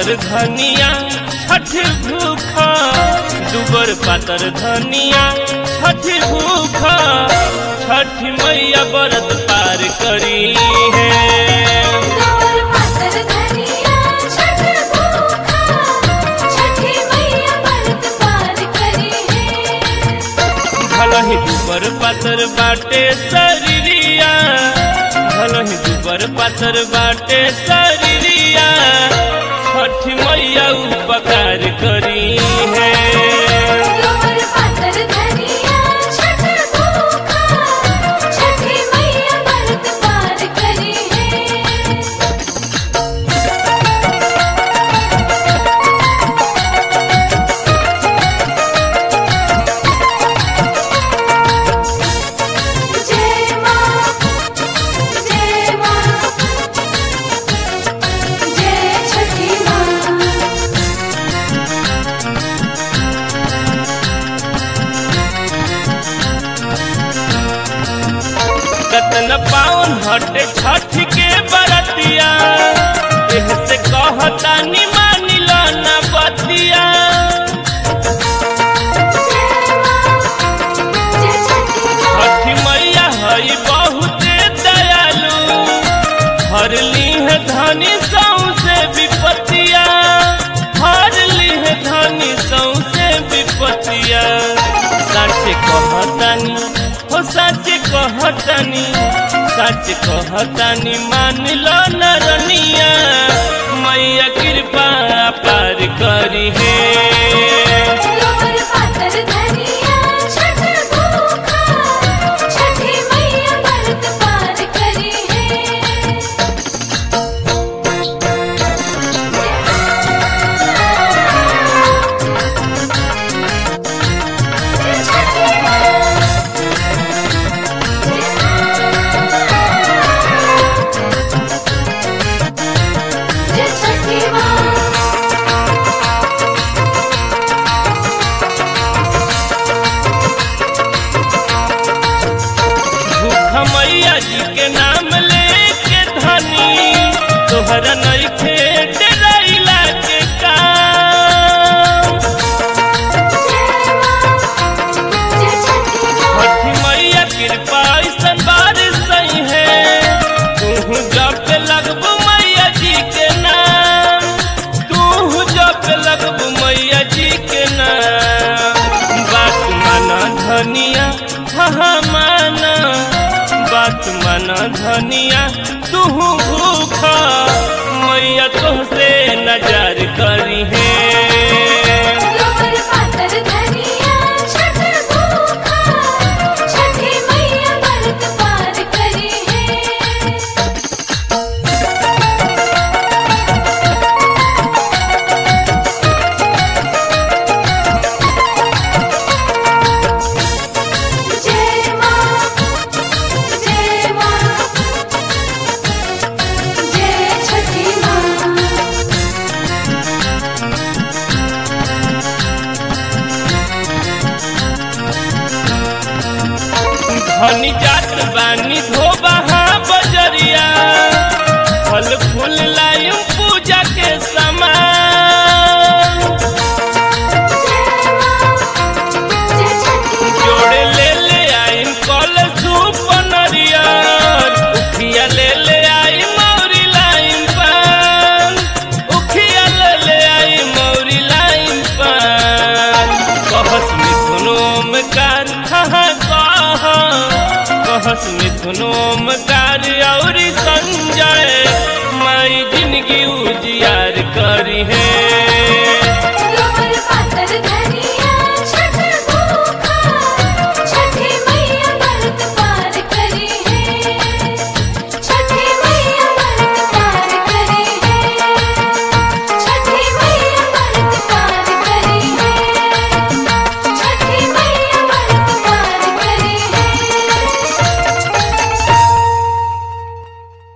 पातर धनिया छठ भूखा दुबर पातर धनिया छठ भूखा छठ मैया व्रत पार करी है गोबर पातर धनिया छठ भूखा छठी मैया व्रत पार करी है भलही दुबर पातर बाटे शरीरिया भलही दुबर पातर बाटे शरीरिया छठ मैया उपकार करी है गोबर पातर धनिया छठ भूखा छठी मैया व्रत पार करी है जय मां जय मां जय छठी मां कतन पावन हटे छठ के बरतिया एह से कहता नि मानी लो ना बतिया जय छठी मां छठ मैया हई बहुत दयालु हर लीह धनी सौसे विपतिया हर लीह धनी सौसे विपतिया सच कहतानी हो सच कहतानी सच कहतानी मान लो नरनिया मैया कृपा पार करी है गोबर पातर धनिया छठ भूखा छठी मैया व्रत पार करी है जय छठी मां जय छठी मां भूख मैया जी के नाम लेके धनी तोहरा नइखे डराइला के काम जय छठी मां छठी मैया कृपा ऐसन बारिश सही है तू जप लगबू मैया जी के नाम तू जप लगबू मैया जी के नाम बात माना धनिया हाँ माना बात माना धनिया तू भूखा मैया तुहसे नजर करी है गोबर पातर धनिया छठ भूखा छठी मैया व्रत पार करी है जय मां जय मां जय छठी मां धनी जात बानी धोबा बजरिया फल फूल लायम पूजा के समान जय छठी जोड़े ले ले आइम कल सूप नरियर उखिया ले ले आई मौरी लाइम पान उखिया ले ले आई मौरी लाइम पान कहस मिथुनोम कार हाँ कह कहस मिथुनोम कार औरी संजय